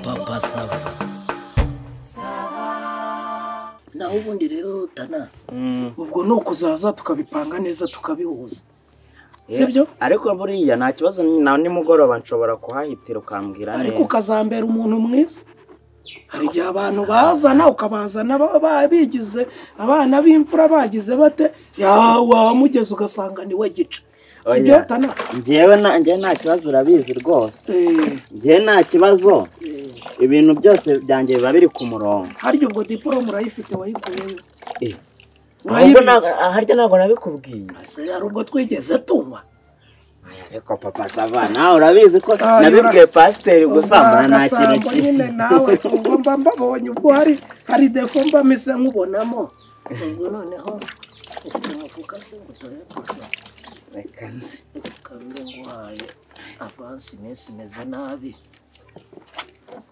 papa sava naho ubundi rero tana ubwo ni ukuzaza tukabipanga neza tukabihuza sibyo ariko buriya nta kibazo na nimugoroba nshobora kuhahitira ukambwira ariko ukazambera umuntu mwiza hari igihe abantu bazana ukabazana ba- ba- bigize abana b'imfura bagize bate ya wamugeze ugasanga ni we gica sibyo Oya. tana ngewe na- ngewe nta kibazo urabizi rwose Eh, ngewe nta kibazo eh, ibintu byose byanjye biba biri ku murongo harya ubwo diporome urayifite wayikuyeyo Eh. Ahubwo urayibitse ntabwo- harya ntabwo nabikubwiye ese hari ubwo twigeze tunywa ariko papa sava nawe urabizi ko Ah, nabibwiye yura- pasiteri gusa mbona nta kintu Agasambo nyine kiri nawe ubwo mba mbabonye ubwo hari hari defo mba meze nkubonamo ubwo noneho ufite umufuka se ngo dore gusa Reka nzi. ukabire nguhaye avansi iminsi imeze nabi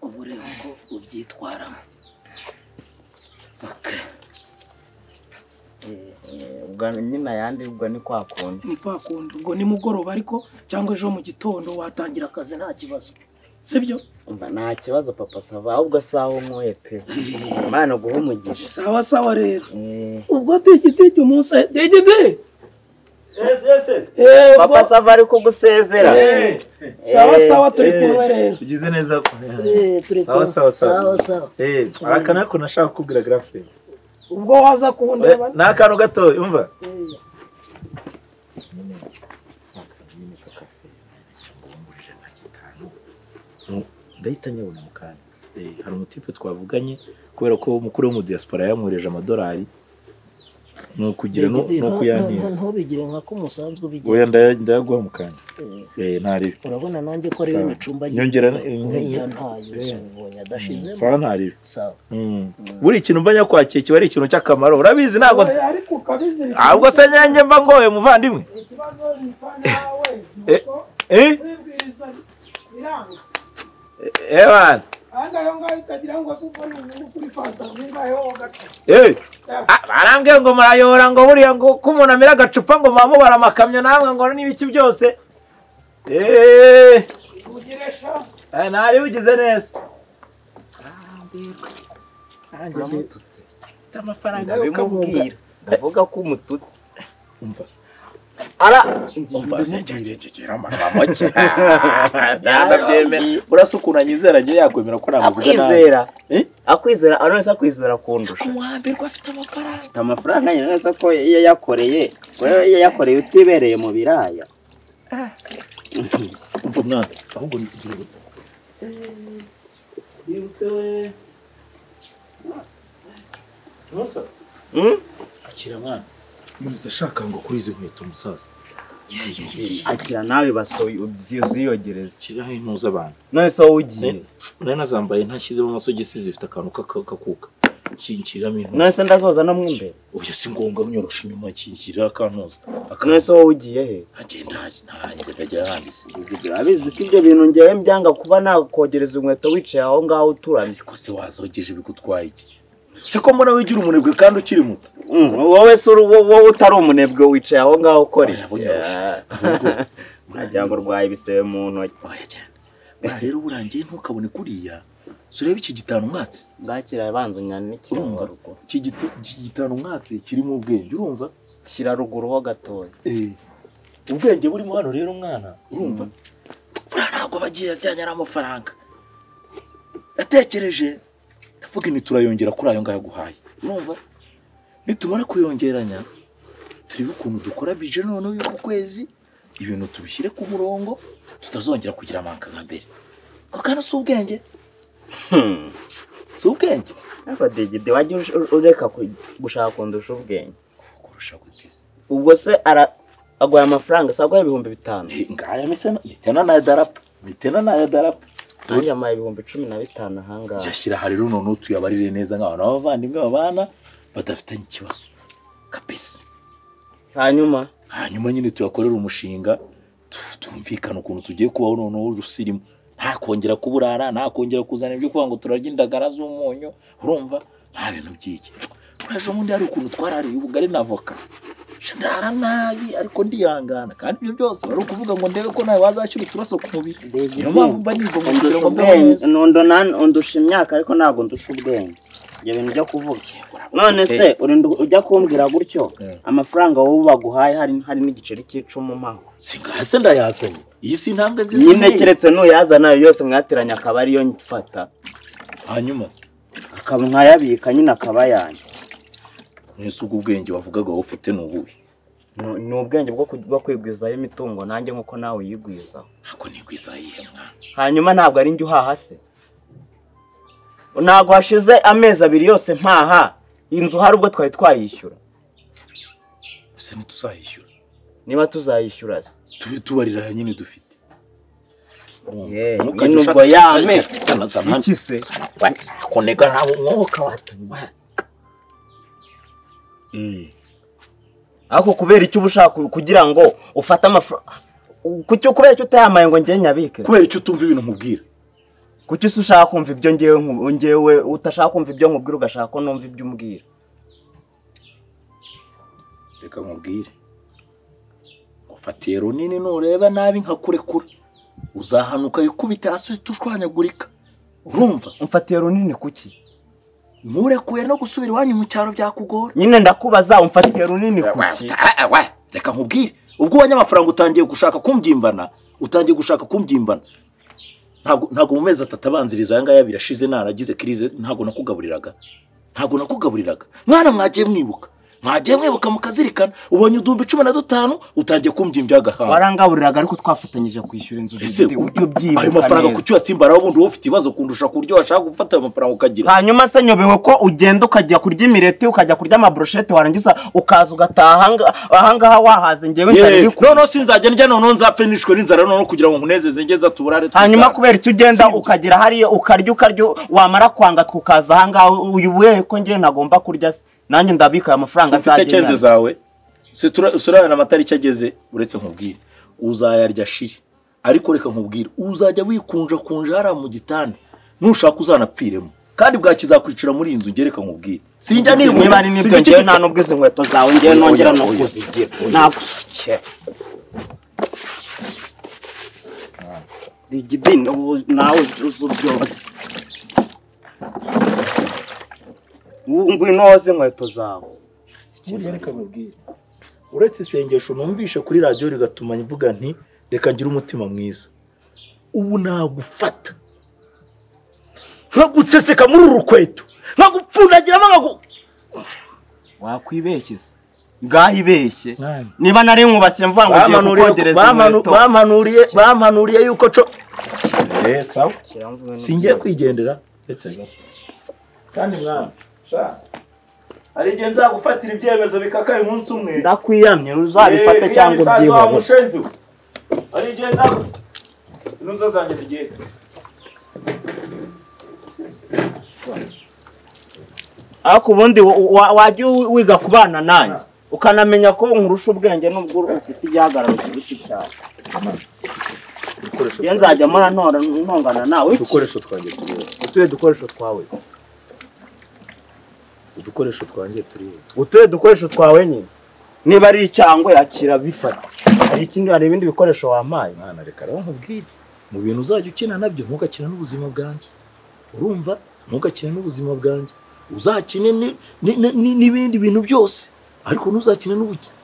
uba ureba uko ubyitwaramo Ok. Eh, Eh, ubwo nyine ayandi ubwo ni kwa kundi ni kwa kundi ubwo nimugoroba ariko cyangwa ejo mu gitondo watangira akazi nta kibazo sibyo umva nta kibazo papa sava ahubwo saho nkuye pe imana guha umugisha sawa sawa rero Eh, ubwo digidigi umunsi digidi papa sava ari kugusezera sawa Eh, sawa turi kumwe rero ugize neza Eh, turi Sawa, kumwe. sawa, sawa. sawa sawa Eh, aka ni akantu nashaka kukubwira garafe ubwo waza kundeba ni akantu gato yumva Eh, ndahita nyabona mu kanya Eh, hari umutipe twavuganye kubera ko umukuru wo mu diaspora yamuhereje amadolari ni ukugira no Digidi, ni ntu- ntu- ukuyantiza ntubigire nka ko umusanzwe ubigira oya ndaya- ndayaguha mu kanya Eh, Eh, ntaribi urabona nanjye ko rero imicumbagizi Nyongera- oya ntayo ubonye adashizemo sawa ntaribi sawa Mm. buri kintu mba nyakwakiye kiba ari ikintu cy'akamaro urabizi ntabwo ariko ukabizirika ahubwo se nyange mba ngoye muvandimwe ikibazo mpfa nawe Eh. nuko eh wibwiriza biranga eh bana kandi ayo ngayo utagira ngo se ubwo ni umuntu kuri fantazi ngayo gato Eh! Ah, barambwira ngo murayobora ngo buriya ngo ko umuntu amira agacupa ngo mwamubara amakamyo namwe ngo n'ibiki byose eee ugiresha ntari bigize neza uramututse amafaranga ndabimubwira ndavuga ko umututse umva ara umva make ntanabyemera urasukura nyizera agiye yakwemera ko namuvuga nabi akwizera Eh? akwizera anonese akwizera kundusha umuhambirwa afite amafaranga afite amafaranga nyine neza ko iyo yakoreye wewe iyo yakoreye utibereye mu biraya umva mwana ahubwo nitubibutse bibutse we Musa Hmm? akira mwana muzi ashaka ngo kuri izi nkweto musaza akira nawe basohoye uziyogereze kiriho intuza abantu none se wowe ugiye nari nazambaye ntashyizemo amasogisi zifite akantu k'aka- k'akuka kinshyiramo intuza none se ndazoza no mu imbere ubu si ngombwa nyorosha inyuma kinshyirira akantuza none se wowe ugiye he akagenda ntagenda ajya yanditse urabizi ko ibyo bintu ngewe byanga kuba nakogereza inkweto wicaye aho ngaho uturamye ariko se wazogeje bigutwaye iki se ko mbona wigira umunebwe kandi ukiri muto Mm, wowe se uri- wo- wowe utari umunebwe wicaye aho ngaho ukora Oya, bunyoroshe. agira ngo urwaye ibisebe mu ntoki waya cyane buriya rero burangiye ntukabone kuriya so urebe iki gitanu umwatsi bwakira abanza unyana n'ikirungo ruguru iki giti- iki gitanu umwatsi kirimo ubwenge urumva shyira ruguru ho gatoya Eh, ubwenge burimo hano rero umwana urumva buriya ntabwo aba agiye ajyanye n'amafaranga natekereje ndavuga ni turayongera kuri ayo ngayo guhaye urumva nitumara kuyongeranya turebe ukuntu dukora bije noneho y'uku kwezi ibintu tubishyire ku murongo tutazongera kugira amanga nka mbere ko kandi si ubwenge si ubwenge ariko digidi wajya ush- ureka ku- gushaka kundusha ubwenge kurusha gute se ubwo se ara- aguha amafaranga se aguha ibihumbi bitanu Eh, ngaya mitena mitena nayo darapa mitena nayo darapa nanjye amuha ibihumbi cumi na bitanu ahangaha yashyira aha rero noneho tuyabarire neza nk'abantu b'abavandimwe babana badafitanye ikibazo kabisa hanyuma hanyuma nyine tuyakorere umushinga tu- tumvikane ukuntu tugiye kubaho noneho rusirimo nta kongera kuburara nta kongera kuzana ibyo kuvuga ngo turarya indagara z'umunyu urumva nta bintu by'iki uraje ubundi hari ukuntu twarariye ubugari na voka ndara nabi ariko ndihangana kandi ibyo byose bari ukuvuga ngo ndebe ko nawe wazashyira uturaso ku mubiri Ndebye niyo mpamvu mba niga ngo kugira ndusha ngo mbeho ubwenge neza Nundo nan- undusha imyaka ariko ntabwo ndusha ubwenge ibyo bintu byo kuvuga none se urinda ujya kumbwira gutyo Eh. amafaranga wowe baguhaye hari hari n'igiceri cy'icumi umpaho singase ndayazanye iyi si intambwe nziza nyine nteye. keretse n'uyazana ayo yose mwateranya akaba ariyo mfata hanyuma se akaba nkayabika nyine akaba yanjye mwese ubwo ubwenge wavugaga wowe ufite ni ubuhe Ni- ni ubwenge bwo ku- bwo kwigwizaho imitungo nanjye nk'uko nawe uyigwizaho ntabwo nigwizaho iyihe mwana hanyuma ntabwo ari njye uhaha se ntabwo hashize amezi abiri yose mpaha inzu hari ubwo twari twayishyura gusa ntituzayishyura niba tuzayishyura se tube tubarira nyine dufite Yeee, nyine ubwo yame. iki se konega nawe umwuka watumye ariko kubera icyo uba ushaka kugira ngo ufate amafaranga kuki kubera icyo utayamaye ngo njye nyabike se? kubera icyo utumva ibintu nkubwira kuki se ushaka kumva ibyo ngewe nku- ngewe utashaka kumva ibyo nkubwira ugashaka ko numva ibyo umbwira reka nkubwire ufatiye runini nureba nabi nkakurekura uzahanuka yikubita hasi uhita ushwanyagurika urumva umfatiye runini kuki nturekuye no gusubira iwanyu mu cyaro byakugora nyine ndakubaza umfatiye runini kuki Ah, ah, reka nkubwire ubwo ubonye amafaranga utangiye gushaka kumbyimbana utangiye gushaka kumbyimbana ntabwo ntabwo mu mezi atatu abanziriza aya ngaya birashize naragize kirize ntabwo nakugaburiraga ntabwo nakugaburiraga mwana mwagiye mwibuka mwagiye mwibuka mukazirikana ubonye uduhumbi cumi na dutanu utangiye kumbyimbya agahanga warangaburiraga ariko twafatanyije kwishyura inzu ese dufite ujye ubyibuka ayo mafaranga neza. kuki uyatsimbaraho ubundi wowe ufite ibibazo kundusha ku buryo washaka gufata ayo mafaranga ukagira hanyuma se nyobewe ko ugenda ukajya kurya imireti ukajya kurya amaburushete warangiza ukaza ugataha ahanga- ahangaha wahaze ngewe inzara iri yewe ku noneho sinzajya ndya noneho nzapfe nishwe n'inzara noneho kugira ngo nkunezeze ngeze tuburare hanyuma twisanga. kubera icyo ugenda Sibyo. ukagera hariya ukarya ukarya wamara kwanga tukaza ahangaha uyu buyehe ko ngewe ntagomba kurya se nanjye ndabika aya mafaranga ufite cyenze azagenda zawe surarana amatariki ageze uretse nkubwire uzayarya shiri ariko reka nkubwire uzajya wikunja kunja hariya mu gitanda nushaka uzanapfiremo kandi bwakizakwicira muri iyi nzu njye reka nkubwire sinjya nibura niba ari n'ibyo sinjya ngewe iki- nta n'ubwo izi nkweto zawe ngewe nongera no Oya, oya. kuzigira ntabwo rigidini ubu nawe uzi byose ubu ngwino woze inkweto zawe Burya reka nkubwire uretse isengesho numvishe kuri radiyo rigatuma mvuga nti reka ngire umutima mwiza ubu nagufata nkaguseseka muri uru rukweto nkagupfundagiramo nkagu wakwibeshye se ngaho ibeshye Mwana. niba nari nkubakiye mvuga ngo ugiye kukogereza inkweto bampanuriye bampanuriye yuko co singiye kwigendera ndetse gato kandi mwana sha hari igihe nzagufatira ibyemezo bikakaye umunsi umwe ndakwiyamye uzabifate cyangwa ubyihorere mushenzi we hari igihe nzagu inuza zanjye zigiye ariko ubundi wa- wa- wajya wi- wiga kubana nanjye ukanamenya ko nkurusha ubwenge nubwo ufite igihagararo kiruta cyane iyo nzajya mora ntora ntongana nawe iki udukoresho twanjye turiho utuye dukoresho twawe udukoresho twanjye turiho utuye dukoresho twawe nyine niba ari icyangwe yakira bifata hari ikindi hari ibindi bikoresho wampaye mwana reka rero nkubwire mu bintu uzajya ukina nabyo ntugakine n'ubuzima bwanjye urumva ntugakine n'ubuzima bwanjye uzakine ni- ni- ni- ni- n'ibindi bintu byose ariko ntuzakine n'ubukene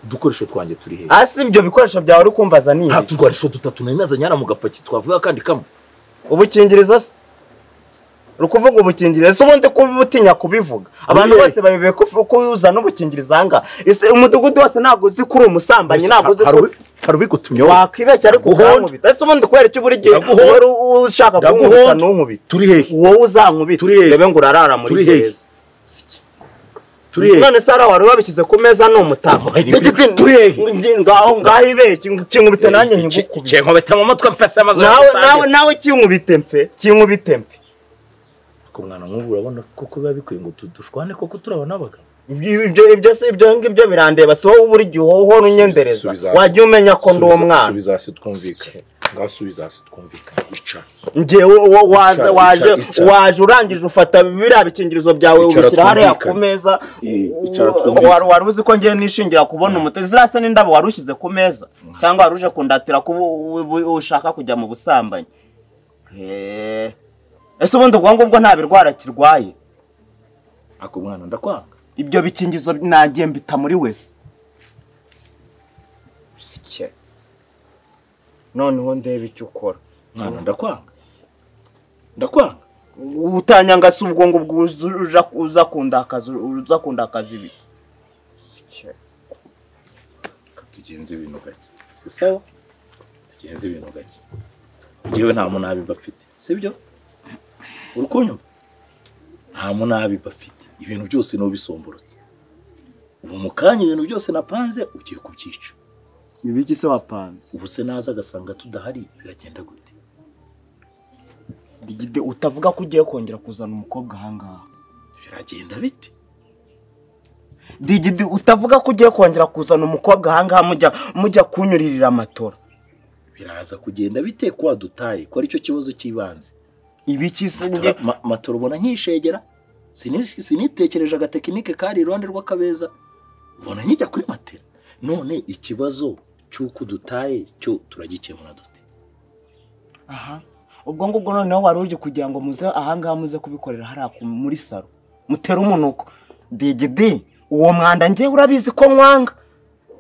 udukoresho twanjye turi hejuru hasi ibyo bikoresho byawe uri kumbaza ni nta ibi turwarisho dutatu nari nazanye hano mu gapaki twavuga kandi kamwe ubukingirizo se uri kuvuga ubukingirizo se ubundi kuba utinya kubivuga abantu Oye. bose bayobewe ko ufu- ko uzana ubukingirizo aha ngaha ese umudugudu wose ntabwo uzi ko uri umusambanyi ntabwo uzi ko hari uri gutumyaho wakwibeshya ariko Guhonda. ukankubita ese ubundi kubera icyo buri gihe Ndaguhonda. uhora u- ushaka kunkubita Ndaguhonda. ntunkubite turi hehe wowe uzankubita Turi hehe? rebe ngo urarara muri Turi hehe? gereza turi hehe none se hariya wari wabishyize ku meza ni umutako Oye, ni biri- turi hehe? ngaho ngaho ibeye kinkubite nanjye nkigukubite ngiye nkubita mu mutwe mfese amazu nawe nawe nawe kinkubite mfe kinkubite mfe ku mwana nk'ubu urabona koko biba bikwiye ngo tu- dushwane koko turabona abagabo ibyo ibyo ibyo se ibyo ngibyo birandeba si wowe buri gihe uhora unyendereza Subiza- wajya umenya ko ndi Subiza- umwana subiza hasi twumvikane ngasubiza hasi twumvikana icara ngewe wo- waza Icara, waje icara, icara. waje urangije ufata biriya bikingirizo byawe Icara ubishyira hariya ku twumvikane. meza Eh, icara Wa- twumvikane. wari wari uzi ko ngiye nishingira kubona umuti ziriya se n'indabo wari ushyize ku meza cyangwa wari uje kundatira kuba u- u- ushaka kujya mu busambanyi Eh, ese ubundi ubwo ngubwo nta birwara kirwaye ako mwana ndakwanga ibyo bikingizo nagiye mbita muri wese Sike. noneho ndeba icyo ukora mwana ndakwanga ndakwanga utanyangase ubwo ngubwo uza- uja- uza kundakaza uza kundakaza ibi Reka tugenze ibintu gake si sawa tugenze ibintu gake ngewe nta munabi bafite sibyo uri kunyumva nta munabi bafite ibintu byose ni ubisomborotse ubu mu kanya ibintu byose napanze ugiye kubyica ibiki se wapanze ubu se naza agasanga tudahari biragenda gute Digide, utavuga ko ugiye kongera kuzana umukobwa ahangaha biragenda bite digidi utavuga ko ugiye kongera kuzana umukobwa ahangaha mujya mujya kunyuririra amatora biraza kugenda bite ko wadutaye ko aricyo kibazo cy'ibanze ibiki se Tora- njye ma- matora ubona nk'ishegera Sini- sinitekereje agatekinike kari iruhande rw'akabeza ubona nkijya kuri matera none ikibazo cy'uko dutaye cyo turagikemura dute aha ubwo ngubwo noneho wari uje kugira ngo muze ahangaha muze kubikorera hariya ku- muri saro mutere umunuko digidi uwo mwanda njye urabizi ko nkwanga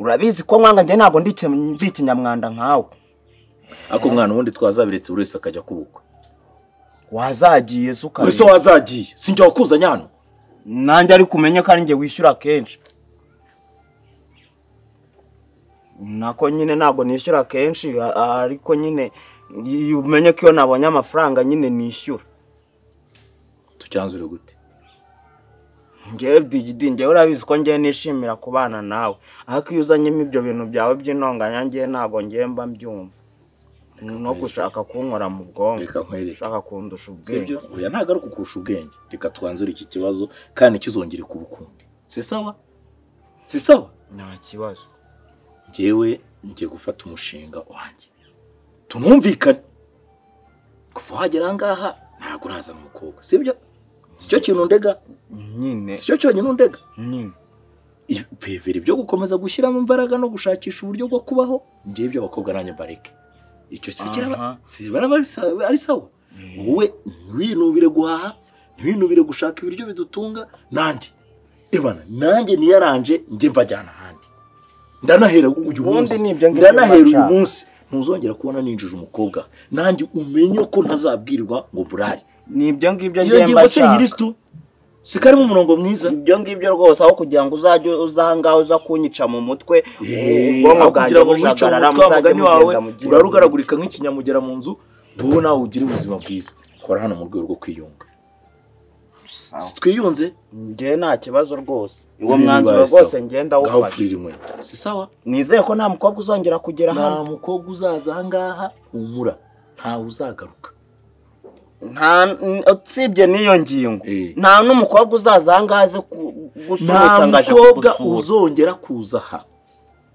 urabizi ko nkwanga njye ntabwo ndi iki- ndi ikinyamwanda nkawe ariko umwana ubundi twazabiretse buri wese akajya kubukwa wazagiye se ukareba. wese wazagiye sinjya wakuzanye hano nanjye ariko umenye ko ari njye wishyura kenshi nako nyine ntabwo nishyura kenshi a- a- ariko nyine y- umenye ko iyo nabonye amafaranga nyine nishyura tucyanzure gute ngewe digidi ngewe urabizi ko ngewe nishimira kubana nawe ariko iyo uzanyemo ibyo bintu byawe by'intonganya ngewe ntabwo ngewe mba mbyumva no gushaka kunkora mu bwonko reka nkwereke ushaka kundusha ubwenge sibyo oya ntabwo ari ukurusha ubwenge reka twanzure iki kibazo kandi kizongere kuba ukundi si sawa si sawa nta kibazo njyewe ngiye gufata umushinga wanjye tunumvikane kuva wagera aha ngaha ntabwo urazana umukobwa sibyo si cyo kintu ndega nyine si cyo cyonyine undega nyine ibiveri byo gukomeza gushyiramo imbaraga no gushakisha uburyo bwo kubaho ngewe iby'abakobwa nanjye mbareke icyo si kiraba Aha. si baraba ari sa- ari sawa wowe ntiwinubire guhaha ntiwinubire gushaka ibiryo bidutunga nanjye ibana nanjye niyaranje njye mbajyana ahandi ndanahera uyu Ubundi munsi ni ibyo ngibyo ndanahera uyu nshaka. munsi ntuzongera kubona ninjije umukobwa nanjye umenye ko ntazabwirwa ngo burare ni ibyo ngibyo iyo ngewe ngingo mba se nshaka nyirisitu sikarimo umurongo mwiza ibyo ngibyo rwose aho kugira ngo uzajye uza ahangaha uza kunyica mu mutwe ubwonko bwanjye kugira ngo mwice bujagarara umutwe wa muzajye mugani wawe mugenda mu gihe urarugaragurika nk'ikinyamugera mu nzu wowe nawe ugire ubuzima bwiza kora hano mu rwego rwo kwiyunga si twiyunze njyewe nta kibazo rwose uwo Ibintu mwanzuro bibaye sawa. rwose ngenda ngaho awufashe furira inkweto si sawa nizeye ko nta mukobwa uzongera kugera nta hano mukobwa uzaza ahangaha humura ntawe uzagaruka nta n- usibye n'iyo ngingo Eh. nta n'umukobwa uzaza ahangaha aze ku- nta gusuhuza ngo aje mukobwa kugusura uzongera kuza aha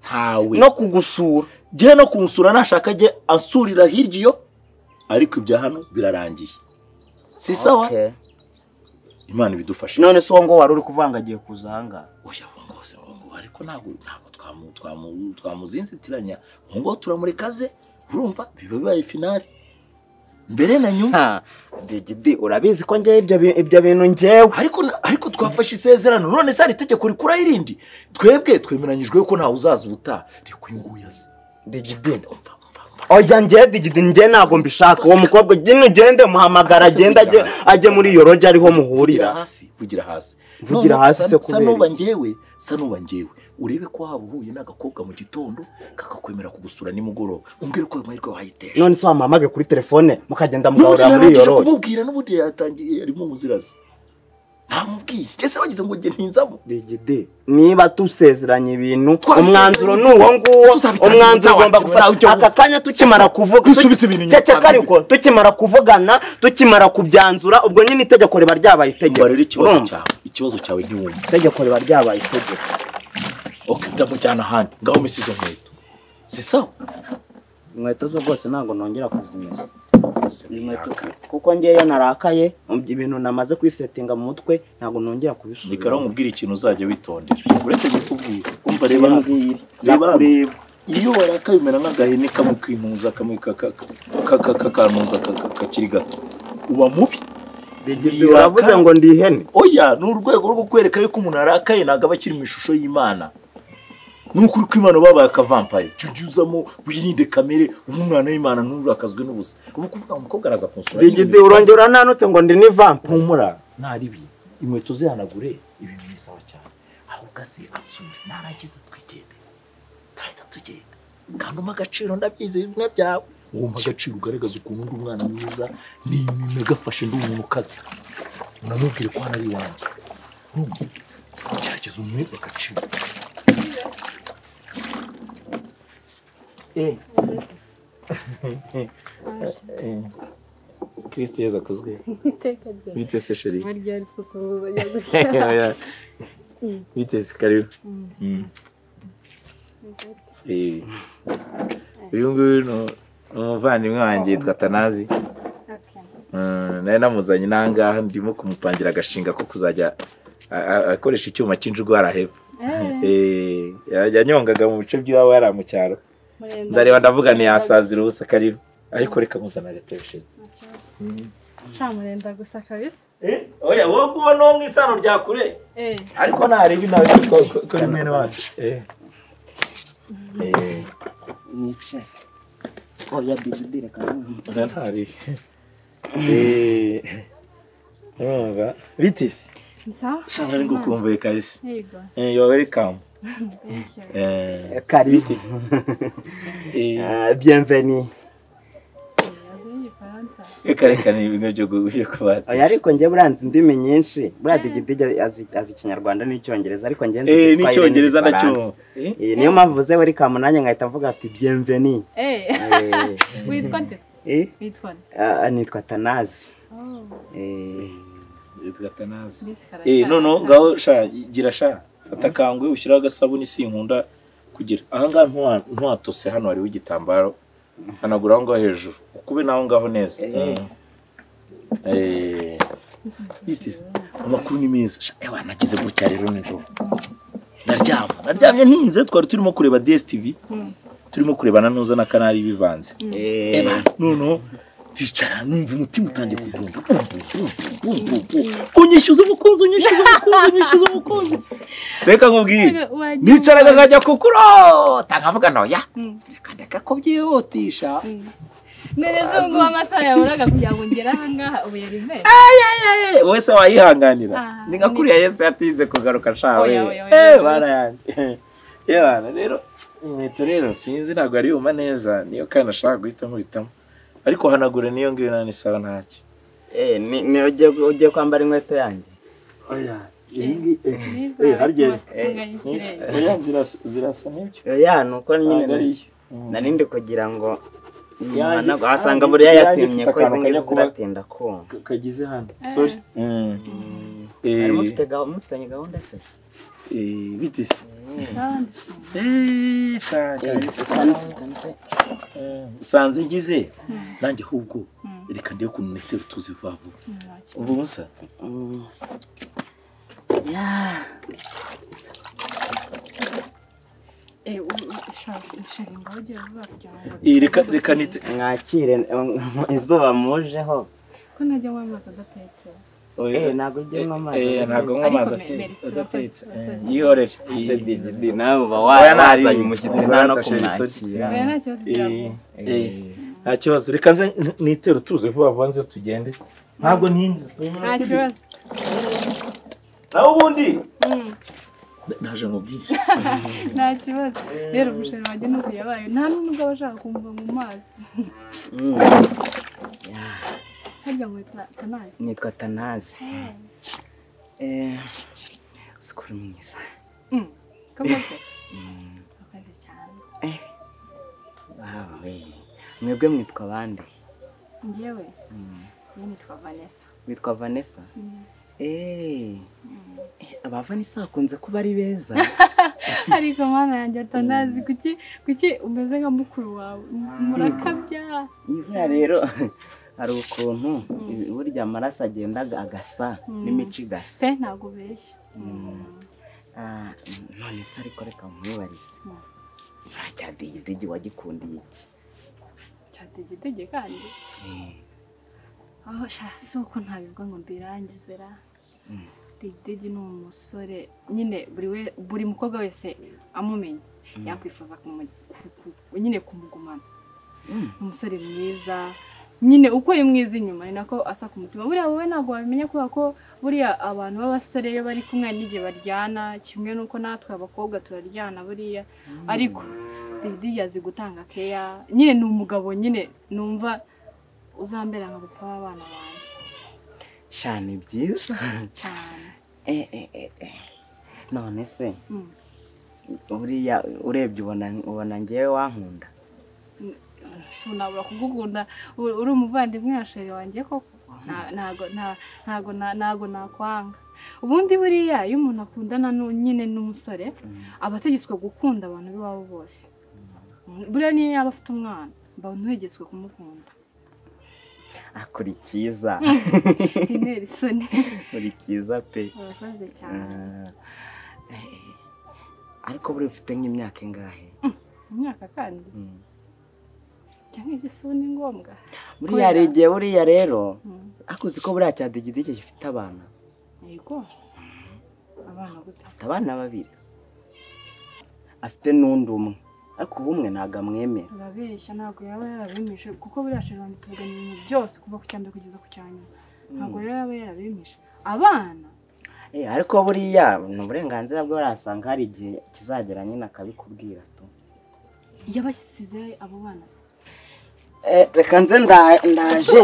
ntawe no kugusura jye no kunsura nashaka ajye ansurira hirya iyo ariko ibya hano birarangiye si sawa Okay. imana ibidufashe none se uwo ngo wari uri kuvanga agiye kuza ahangaha oya ubungubu se ubungubu ariko ntabwo ntabwo twamu- twamu- twamuzinzitiranya ubungubu turamureka ze urumva biba bibaye finali mbere na nyuma Ha, digidi urabizi ko ngewe ibyo bi- ibyo bintu ngewe ariko na- ariko twafashe isezerano none se hari itegeko rikuraho irindi twebwe twemeranyijwe ko ntawe uzaza ubutaha reka uyu nguyu aze digidi umva umva umva oya njye digidi njye ntabwo mbishaka uwo mukobwa nyine ugende muhamagara agende ajye ajye muri iyo roge ariho vugira muhurira hasi vugira hasi Vugira None hasi sa- se sa kubera nuba iki? ngewe sa nuba ngewe urebe ko waba uhuye n'agakobwa mu gitondo kakakwemera kugusura nimugoroba umbwire ko ayo mahirwe wayitesha none se wamuhamage kuri telefone mukagenda n'ubundi mugahurira muri iyo narangije roge kumubwira n'ubundi yatangiye arimo ubuzirazi ntamubwiye ese wagize ngo njye ntinzamo digidi niba dusezeranye ibintu Twasezeranye umwanzuro ni ibintu. uwo nguwo Tuzabitangira umwanzuro ugomba utawakenera, ujya gufata aka kanya tukimara kuvuga Wisubize ibintu inyuma. cyacaka ariko tukimara kuvugana tukimara kubyanzura ubwo nyine itegeko riba ryabaye itegeko umva rero ikibazo Urumva? cyawe ikibazo cyawe ntiwumva itegeko riba ryabaye itegeko ok ndamujyana ahandi ngaho misi izo nkweto si sawa inkweto zo rwose ntabwo nongera kuzimesa rwose inkweto biraka kuko ngewe narakaye ibintu namaze kwisetinga mu mutwe ntabwo nongera kubisubiza reka nkubwire ikintu uzajya witondera uretse kukubwira umva reba hano. reba hano. reba iyo warakaye bimera nk'agahene kamwe kinuza kamwe kaka- ka- ka- kakanuza kaka- kakiri gato uba mubi Digidi waravuze ngo ndi ihene oya ni urwego rwo kukwereka yuko umuntu arakaye ntabwo aba akiri mu ishusho y'imana ni ukuri ko imana babaye akavampaye jya ujyuzamo wirinde kamere ube umwana w'imana nturakazwe n'ubusa ubu kuvuga ngo umukobwa araza kunsura digidi urongera nanutse ngo ndi n'ivampa humura ntaribi inkweto zihanagure ibintu ni sawa cyane aho ugase asure narangiza twigende turahita tugenda kandi umpa agaciro ndabyize bimwe byawe uwo mpa agaciro ugaragaza ukuntu ndi umwana mwiza ni nagafashe ndi umuntu ukaze unamubwire ko hano ari iwanjye urumva gerageza umuhe agaciro kirisiti yeza akozwe iteka ryose bite se sheri barya risusumbura rya gutya Vitesi, karibu. Mm. Eh. uyu nguyu ni ni umuvandimwe wanjye yitwa tanazi Mm, nari namuzanye inangaha ndimo kumupangira agashinga ko kuzajya a- a- akoresha icyuma cy'injugwara hepfo Eh, ya- yanyongaga mu bice by'iwabo yari ari mu cyaro ndareba ndavuga ntiyasazira ubusa karibu ariko reka muzana agatoshe camurenda gusa kabisa oya wowe uba n'uwo mu isano rya kure Eh, ariko ntareba inawe ko- ko- ko- ko ari mwene wacu Eh. Eh. nicare oya digidi reka ntumve. Narahari. Eh. Urumva? Bitisi. nsa Shama ari ngukumbuye kabisa. yego Eh, you are welcome. thank you Eh. kari Eh, Ah, bienvenue azi n'igifaransa reka reka ni ibintu byo gu- byo kubata. oya ariko njye buranze indimi nyinshi buriya digidi azi azi ikinyarwanda n'icyongereza ariko njye nzi Eh, igiswahili n'icyongereza n'igifaransa. ndacyo. Eh, niyo mpamvu uze wari kamunanya nkahita mvuga ati bienvenue Eh, Eh, witwa ndetse eh, witwa nde? ah, nitwa tanazi Oh, Eh, Yitwa Tanazi. Miss Karasha. Eh, noneho ngaho sha gira sha fata kangwe ushyiraho agasabuni sinkunda kugira ahangaha ntuwa- ntuwatose hano hariho igitambaro hanagura aho ngaho hejuru ukube naho ngaho neza Mm. Eh, Miss Bitisi, Mutesi. amakuru ni meza Sha, ewa nagize gutya rero nijoro naryama naryamye ntinze twari turimo kureba DSTV Mm. turimo kurebana nuza na kanari bivanze eh, Eba, noneho ticara numva umutima utangiye kudunda Bumva, bumva, bumva, bumva. unyishyuza umukunzi unyishyuza umukunzi unyishyuza umukunzi reka nkubwire Wagiye- nicaraga nkajya kukurota nkavuga noya Mm. reka ndeka ko byihutisha None zungu amasaha yaburaga kugira ngo ngere aha ngaha ubu yari meza. Eh, wowe se wayihanganira Ah, ni nka kuriya yesu yatize kugaruka shawe Oya, oya, oya, Eh, oya. bana yanjye Eh, bana rero inkweto rero sinzi ntabwo ari yuma neza niyo kandi ashaka guhita nkuhitamo ariko hanagure niyo ngiyo nani sawa ntacyo eh, ni ni- ugiye ugiye kwambara inkweto yanjye Neza, batunganya ikirere. oya zirasa zirasa nibyo oya ni uko ntabwo ari nyine iyo nari ndi kugira ngo Yanjye- nyuma wasanga yanjye- buriya yanjye yatinye ifite ko akantu izi ngizi kajya kuba- ziratinda kumva Ka- kagize hano Eh. sorry Mwari Eh, mufite gahunda mufitanye gahunda se eh, bitisi Sawa, ndashima. Eh, shaka usanze ngize nanjye ahubwo Mm. reka ndebe ukuntu metero tuzi vuba vuba Mm, wakira. umva ubusa Eh, u- u- shaka- shaka ingaho ugiye vuba kugira ngo Eh, reka bikomeze reka gutinda. nitse mwakire eh, izuba mujeho ko ntajya nywa amazi adatetse Eh, ntabwo ujya unywa amazi Eh, ntabwo nywa Ariko amazi me- ate- merci, adatetse wakoze, wakoze. Eh, yihorere ese Eh, digidi nawe uba Oya, nta wazanye ribi. umushyitsi Oya, nta no nta sheri kumwakira oya nta kibazo eh, cyangwa eh, nta kibazo reka nze n- nitere tuze vuba vuba nze tugende ntabwo ntinze nta kibazo nawe ubundi Mm, naje nkubwire nta kibazo rero umusheri wanjye nuko yabaye nta n'ubwo aba ashaka kumva mu mazi harya ngo ta- tanazi nitwa tanazi Eh, sukuru mwiza Mm, kamoze kamoze cyane wawe mwebwe mwitwa bande njyewe njye nitwa vanessa witwa vanessa eee abavani akunze kuba ari beza ariko mwana yanjye atanazi kuki kuki umeze nka mukuru wawe murakabya Buriya rero hari ukuntu burya amaraso agenda agasa n'imico igasa se ntabwo ubeshya Ah, none se ariko reka nkwibarize Mm. nta cya digidigi wagikundiye iki cyatege itege kandi Eh, aho sha si uko ntabivuga ngo mbirangize ra digidigi ni umusore nyine buri we buri mukobwa wese amumenya yakwifuza kumu- ku- ku- nyine kumugumana Mm. ni umusore mwiza nyine uko ari mwiza inyuma ni nako asa ku mutima buriya wowe ntabwo wabimenya kubera ko buriya abantu b'abasore iyo bari kumwe hari n'igihe baryana kimwe n'uko natwe abakobwa turaryana buriya ariko digidigi azi gutanga keya nyine ni umugabo nyine numva uzambera nka papa w'abana banjye sha ni byiza cyane Eh, eh, eh, eh. none se Mm. buriya urebye ubona ubona ngewe wankunda sinabura kugukunda u- uri umuvandimwe wa sheri wanjye koko Nta- ntago nta- ntago na- ntago nakwanga ubundi buriya iyo umuntu akundana nu- nyine n'umusore aba ategetswe gukunda abantu b'iwabo bose buriya niyo yaba afite umwana mba ntuhegetswe kumukunda akora icyiza intera isoni akora icyiza pe urakoze cyane Ah, eh, eh. ariko buriya ufite nk'imyaka ingahe imyaka kandi Mm. cyangwa ibyo si ubu ni ngombwa buriya hari Kubera- igihe buriya rero Mm. ariko uzi ko buriya cya digidigi gifite abana yego abana gute afite abana babiri afite n'undi umwe ariko uwo umwe ntabwo amwemera urabeshya ntabwo yaba yarabemeje kuko buriya sheri wanjye tuvugana ibintu byose kuva ku cya mbere kugeza ku cya nyuma ntabwo rero yaba yarabemeje abana Eh, ariko buriya ni uburenganzira bwe barasanga hari igihe kizagera nyine akabikubwira tu yabashyize abo bana se Eh, reka nze nda- ndaje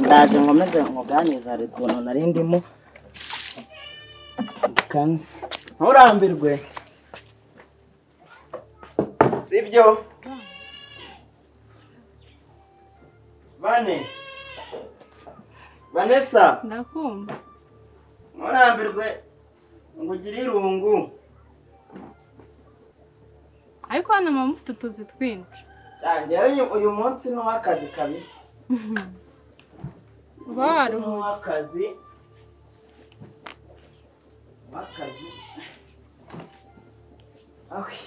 ndaje nkomeze nkuganizare ukuntu nari ndimo kanze nturambirwe sibyo bane vanessa ndakumva nturambirwe ngo ugire irungu ariko hano mama mufite utuzi twinshi ngewe uyu- uyu munsi ni uw'akazi kabisa uba waruhutse w'akazi w'akazi awe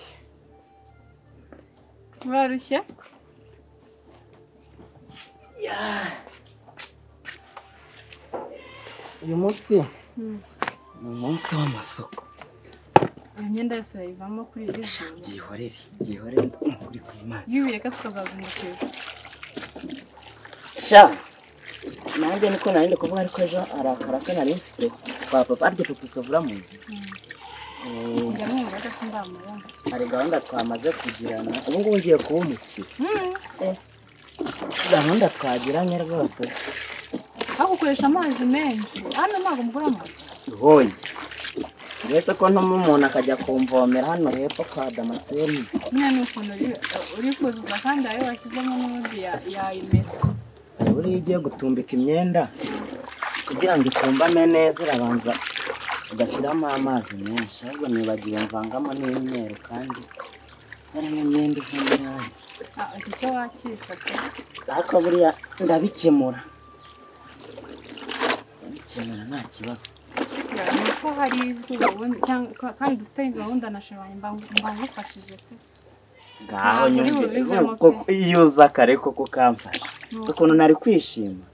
warushye uyu munsi ni umunsi w'amasuku iyo myenda yose urayivamo kuri iri joro byihorere byihorere ukuri ku imana iyo ubireka se ukazazinduka ejo sha nanjye niko nari ndi kuvuga ariko ejo arakara ko nari mfite kwa papa arya papa usavura mu nzu Eh, njya numva ko ndamubona hari gahunda twamaze kugirana ubu ngubu ngiye kuba umukire Eh, gahunda twagiranye rwose ariko ukoresha amazi menshi hano ntabwo mugura amazi hoye uretse ko ntuma umuntu akajya kumvomera hano hepfo kwa damaseni nyine ni ukuntu uri- uri kuzuza kandi ayo washyizemo n'ubundi ya- yayimesa buriya iyo ugiye gutumbika imyenda kugira ngo itumbame neza urabanza ugashyiramo amazi menshi ahubwo nibagiwe mvangamo n'imyeru kandi harimo imyenda ivamo irangi Ah, iki cyo wakika pe ariko buriya ndabikemura ndabikemura nta kibazo Ya, ni uko hari izuba ubundi cyangwa ka- kandi dufite gahunda na shirwanya mba mba ngufashije pe ngaho Ntabwo uri nyumvire bubivemo koko iyo uza kare koko ukamfasha Nuko. ukuntu nari kwishima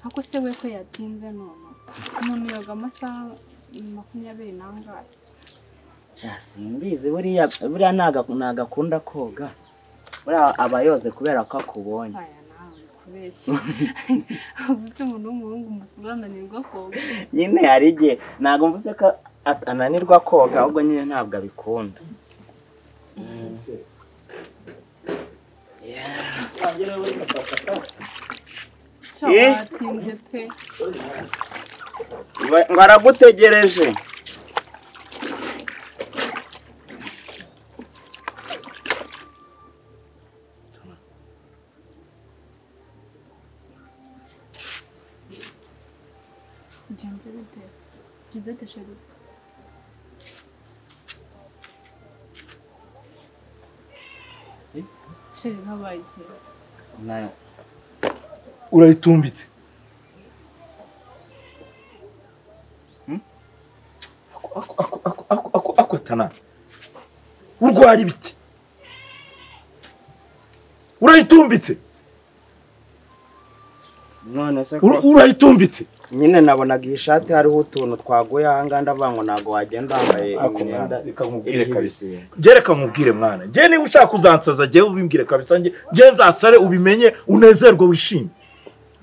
ariko se we ko yatinze none umuntu yoga amasaha makumyabiri n'angahe Ja, simbizi buriya buriya ntago ntago akunda koga buriya aba yoze kubera ko akubonye aya nawe uri kubeshya ubu se umuntu w'umuhungu mukuru ananirwa koga nyine hari igihe ntabwo mvuze ko at- ananirwa koga ahubwo nyine ntabwo abikunda cyangwa Eh? watinze pe Ngo- ngo aragutegereje byanze bite byiza tashari sheri nkabaye nayo urayitumbitse akwatana urwara ibiki urayitumbitse none se Ura- ko urayitumbitse nyine nabonaga iyi shati hariho utuntu twaguye ahangaha ndavuga ngo ntabwo wagenda wambaye imyenda nkubwire kabisa njye reka nkubwire mwana njye niba ushaka kuzansaza njyewe ubimbwire kabisa njye njye nzasare ubimenye unezerwe wishime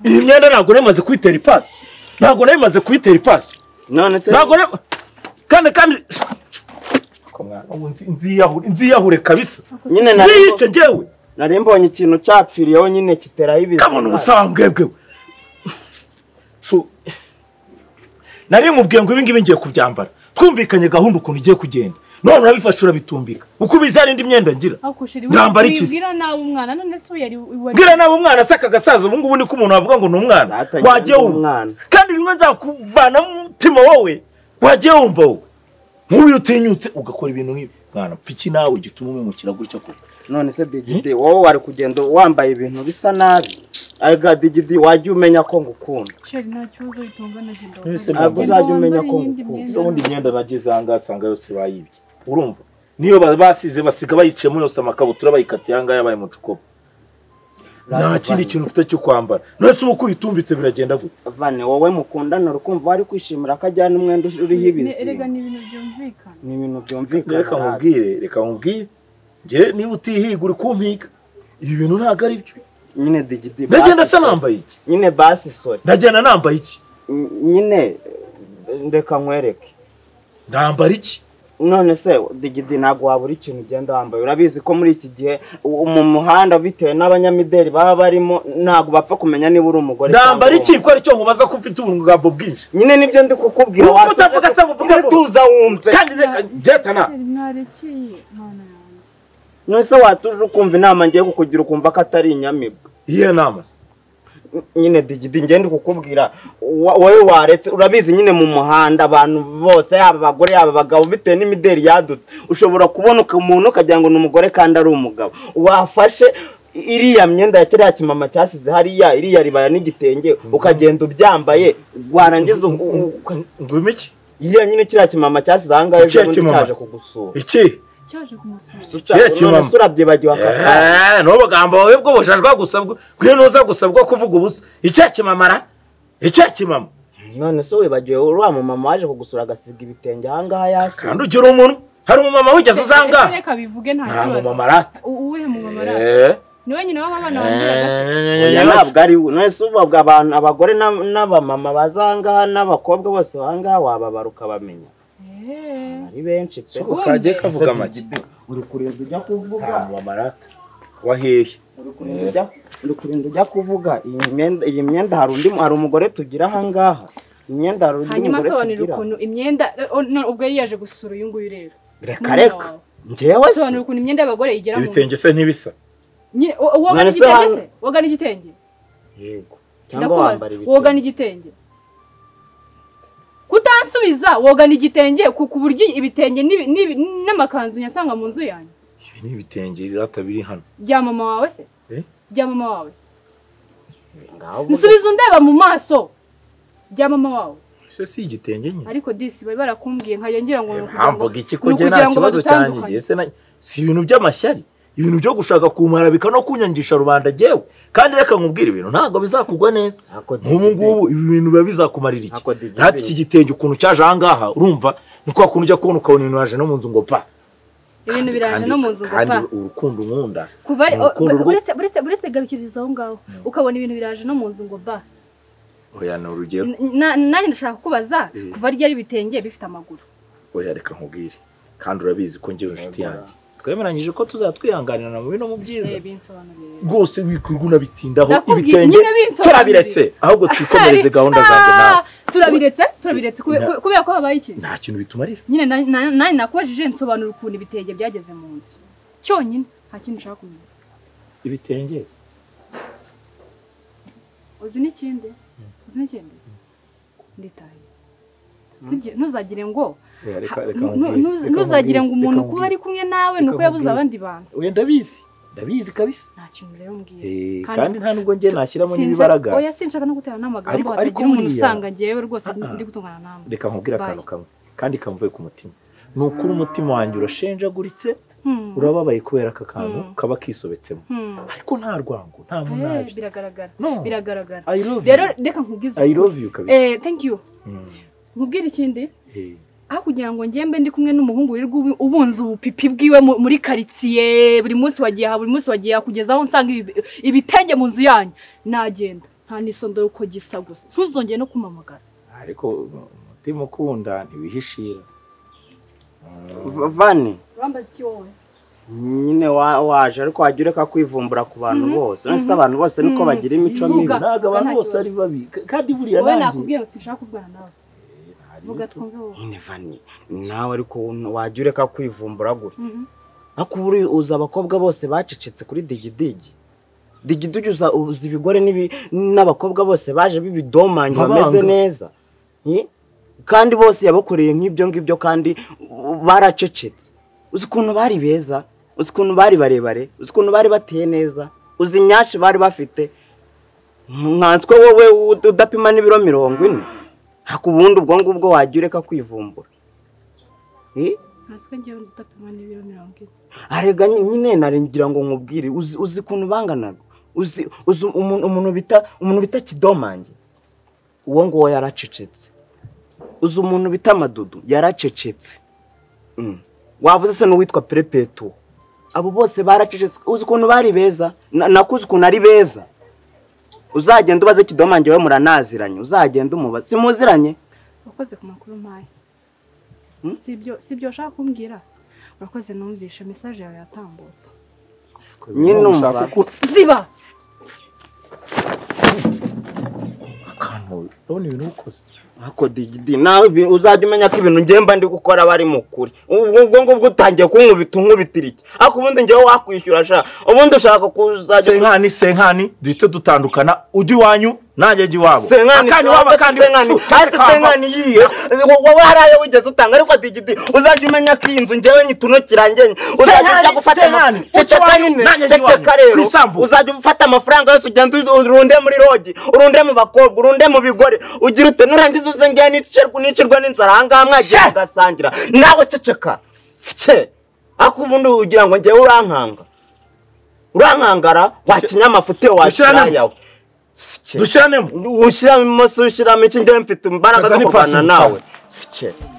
iyi myenda ntabwo nari imaze kuyitera ipasi ntabwo nari imaze kuyitera ipasi none se ntabwo nari kandi kandi Ko mwana, ubu nzi- nziyahure nziyahure kabisa nyine nari nziyice njyewe nari mbonye ikintu cyapfiriyeho nyine kiteraho ibizi kabona ubusaba mbwebwe we. Shu- nari nkubwiye ngo ibingibi ngiye kubyambara twumvikanye gahunda ukuntu igiye kugenda none urabifashe urabitumbika uko ubizi hari indi myenda ngira ako sheri Mwambara iki se? wibwira nawe umwana none se yari wari bwira nawe umwana asaka agasaza ubu ngubu niko umuntu wavuga ngo ni umwana Data, wagiye njye ndi wumva umwana. kandi bimwe nzakuvana mu mutima wowe wagiye wumva wowe nk'uyu utinyutse ugakora ibintu nk'ibi mwana pfiki nawe gituma umwimukira gutya koko none se digidi wowe wari kugenda wambaye ibintu bisa nabi arega digidi wajya umenya ko ngukunda sheri nta kibazo bitungana genda Ese wambare. ntabwo uzajya Wambare umenya ko iyindi ngukunda. myenda. izo bundi imyenda nageze aha ngaha asanga yose bayibye urumva niyo ba- basize basiga bayiciyemo yose amakabutura bayikatiye aha ngaha yabaye umucukubo nta kindi kintu ufite cyo kwambara nose ubu uko uyitumbitse biragenda gute vane wowe mukundana ukumva wari kwishimira ko ajyana umwenda uriho Ne- ibizi erega ni ibintu byumvikana ni ibintu reka byumvikana nabi. nkubwire reka nkubwire njye niba utihiga uri kumpiga ibi bintu ntabwo ari byo nyine digidi ndagenda basi se sorry. nambaye iki nyine basi sori ndagenda nambaye iki nyine eh, reka nkwereke ndambara iki none se digidi ntabwo wabura ikintu ugenda wambaye urabizi ko muri iki gihe u- mu muhanda bitewe n'abanyamideli baba barimo ntabwo bapfa kumenya niba uri umugore cyangwa ndambara uri iki ko aricyo nkubaza ko ufite ubungambo bwinshi nyine nibyo ndi kukubwira Nubwo utavuga se uvuga vuba. tuza wumve kandi reka jetana sheri mwarekeye mana yanjye nonese watuje ukumva inama ngiye kukugira ukumva ko atari inyamibwa iyihe nama se N- nyine digidi ngiye ndi kukubwira wa- wowe waretse urabizi nyine mu muhanda abantu bose yaba abagore yaba abagabo bitewe n'imideli yadutse ushobora kubona uka- umuntu ukagira ngo ni umugore kandi ari umugabo wafashe i- iriya myenda ya kiriya kimama cyasize hariya iriya ribaya n'igitenge ukagenda ubyambaye warangiza u- u- u- ngwima iki iyo nyine kiriya kimama cyasize ahangaha ejo Kiriya bundi kimama cyaje se? kugusura iki cyaje kumusura Kiriya kimama. none se urabyibagiwe aka kanya Eh, ni ubugambo wawe bwo bujajwa gusa bwo kwiye nuza gusa bwo kuvuga ubusa icya kimamara icya kimama none se wibagiwe uriya mumama waje kugusura agasiga ibitenge ahangaha kandi yasi ugira umuntu hari umumama wigeze uza aha Ese ngaha reka bivuge nta nta kibazo mumama arata U- uwuhe mumama arata Eh. ni wenyine w'abana wambwiraga se oya ntabwo ari we none se ubabwo abantu abagore n'ab- n'abamama baza ahangaha n'abakobwa bose ahangaha wababara ukabamenya Eh, ari benshi pe Soko kagiye kavuga make uri kurinda ujya kuvuga nta mumama arata wahehe uri kurinda ujya- uri kurinda ujya kuvuga iyi myenda iyi myenda hari undi hari umugore tugira ahangaha imyenda hari undi hanyuma mugore asobanura tugira ukuntu imyenda eh, oh, no, ubwo yari yaje gusura uyu nguyu rero reka reka njyewe se asobanura ukuntu imyenda y'abagore igera mu ibitenge se ntibisa Nyine, wo- woga None se n'igitenge hano- se woga n'igitenge yego cyangwa ndakubaza wambara woga ibitenge n'igitenge kutansubiza woga n'igitenge ku ku buryo ibitenge n'ibi- n'ibi- n'amakanzu nyasanga mu nzu yanjye ibi ni ibitenge irata biri hano bya mama wawe se Eh? bya mama wawe ngaho uvuge. nsubiza undeba mu maso bya mama wawe ese si igitenge nyine ariko disi bari barakumbwiye nkajya ngira ngo ni ukugira ngo- mpamvuga iki ko ni njye ukugira nta ngo kibazo cyanjye badutandukanye. njye se na- si ibintu by'amashyari ibintu byo gushaka kumara bika no kunyangisha rubanda jyewe kandi reka nkubwire ibintu ntabwo bizakugwa neza Ntako nk'ubu ngubu ibi bintu biba bizakumarira iki Ntako digiri. natwe iki gitenge ukuntu cyaje aha ngaha urumva ni kwa kuntu ujya kubona ukabona ibintu waje no mu nzu ngo pa ibintu biraje no mu nzu ngo kandi pa urukundo nkunda kuva ni urukundo rwo uretse uretse uretse garukiriza aho ngaho ukabona ibintu biraje no mu nzu ngo ba oya ni urugero Na- nanjye ndashaka kukubaza Eh. kuva ryari bitenge bifite amaguru oya reka nkubwire kandi urabizi ko njyewe inshuti yanjye twemeranyije ko tuzatwihanganirana mu bino mu byiza Eh, binsobanuriye rwose wikwirwa unabitindaho Ndakubwiye, ibitenge nyine binsobanurire. turabiretse ahubwo twikomereze Hari- gahunda zanjye nawe Ah, turabiretse turabiretse kube- Na- kubera ko habaye iki nta kintu bitumarira nyine na- na- nanjye nakubajije nsobanura ukuntu ibitenge byageze mu nzu cyonyine nta kindi ushaka kumenya ibitenge uzi n'ikindi uzi n'ikindi nditaye Kugira- ntuzagire ngo Yeah, reka- ha- reka nu- nkubwire, nu- reka ntuzagire ngo nkubwire, umuntu reka kuba ari kumwe nawe ni uko Reka yabuze nkubwire. abandi bantu Oya ndabizi ndabizi kabisa nta kintu rero mbwira Eh, Kandi- kandi nta nubwo njye nashyiramo n'ibibaraga Sinshaka- oya sinshaka no gutera n'amagambo Ariko- ariko hatagira umuntu buriya- usanga ngewe rwose Ah, ah. ndi gutungana nawe reka nkubwire akantu Bye. kamwe kandi kamvuye ku mutima ni ukuri umutima wanjye urashenjaguritse Hmm, urababaye kubera aka kantu Mm. kaba kisobetsemo hmm. ariko nta rwango nta Eh, munajye biragaragara no biragaragara i love rero you reka nkubwize i ukuri. love you kabisa Eh, thank you Mm. nkubwire ikindi Eh, aho kugira ngo njye mbe ndi kumwe n'umuhungu wirirwa ubu- ubunza ubupipi bwiwe mu- muri karitsiye buri munsi wagiye aha buri munsi wagiye aha kugeza aho nsanga ibi- ibitenge mu nzu yanyu nagenda nta n'isondoro uko gisa gusa ntuzongere no kumamagara ariko umutima ukunda ntiwihishira Mm. V- vane urambaza iki wowe nyine wa- waje ariko wajya ureka kwivumbura ku bantu bose uretse abantu bose niko Mhm. bagira imico mibi Bivuga. ntabwo abantu nta bose kibazo. ari babi K- kandi buriya wowe nanjye nakubwiye ngo sinshaka kuvugana nawe vuga twumve wowe nyine vane nawe ariko wowe wajya ureka kwivumbura gutya Mhm. ariko ubu uri- uzi abakobwa bose bacecetse kuri digidigi digidigi uza- uzi ibigore n'ibi- n'abakobwa bose baje b'ibidomanya Nkabanga. bameze neza Ye? kandi bose yabakoreye nk'ibyo ngibyo kandi u- baracecetse uzi ukuntu bari beza uzi ukuntu bari barebare uzi ukuntu bari bateye neza uzi inyashi bari bafite nkanswe wowe ud- udapima n'ibiro mirongo ine haka ubundi ubwo ngubwo wajya ureka kwivumbura Ye? ntaswe ngewe udapima n'ibiro mirongo ine arega ny- nyine naringira ngo nkubwire uzi uzi ukuntu banganaga uzi uzi umuntu umuntu bita umuntu bita kidomange uwo nguwo yaracecetse uzi umuntu bita madudu yaracecetse Mm. wavuze se n'uwitwa perepeto abo bose baracecetse uzi ukuntu bari beza Na- nakuzi ukuntu ari beza uzagenda ubaze kidomange we muranaziranye uzagenda umubaze simuziranye wakoze ku makuru mpaye Hmm? si ibyo si ibyo washaka kumbwira urakoze numvishe mesaje yawe yatambutse nyine ushaka umva ziba akantu urabona ibintu ukoze ako digidi nawe ibi- uzajya umenya ko ibintu ngemba ndi gukora bari mu kuri ubwo ubwo ngubwo utangiye kunkubita unkubitira iki ariko ubundi njyewe wakwishyura sha ubundi ushaka kuzajya senkani senkani duhite dutandukana ujya iwanyu nanjye jya iwabo senkani akanya iwabo akandi senkani iwacu cyangwa hasi senkani yiye wowe hari ayo wigeze utanga ariko digidi uzajya umenya ko iyi nzu njyewe nyituno kirangenye uzajya Senkani, ujya gufata Senkani, ama- ujya ceceka iwanyu, nyine nanjye njya ceceka iwanyu, ku rero isambu. uzajya ufata amafaranga yose ugenda uzi- urunde muri rogi urunde mu bakobwa urunde mu bigore ugira ute nurangiza uze ngewe nicerwa nicirwa n'inzara ahangaha mwagiye mugasangira nawe ceceka cye ariko ubundi ugira ngo ngewe urankanga urankangara wakinyamafu te Dushyirane- wakirayawe dushyiranemo ushyiramo umunsi ushyiramo iki ngewe mfite imbaraga Kazana zo kurwana ipasi nawe cye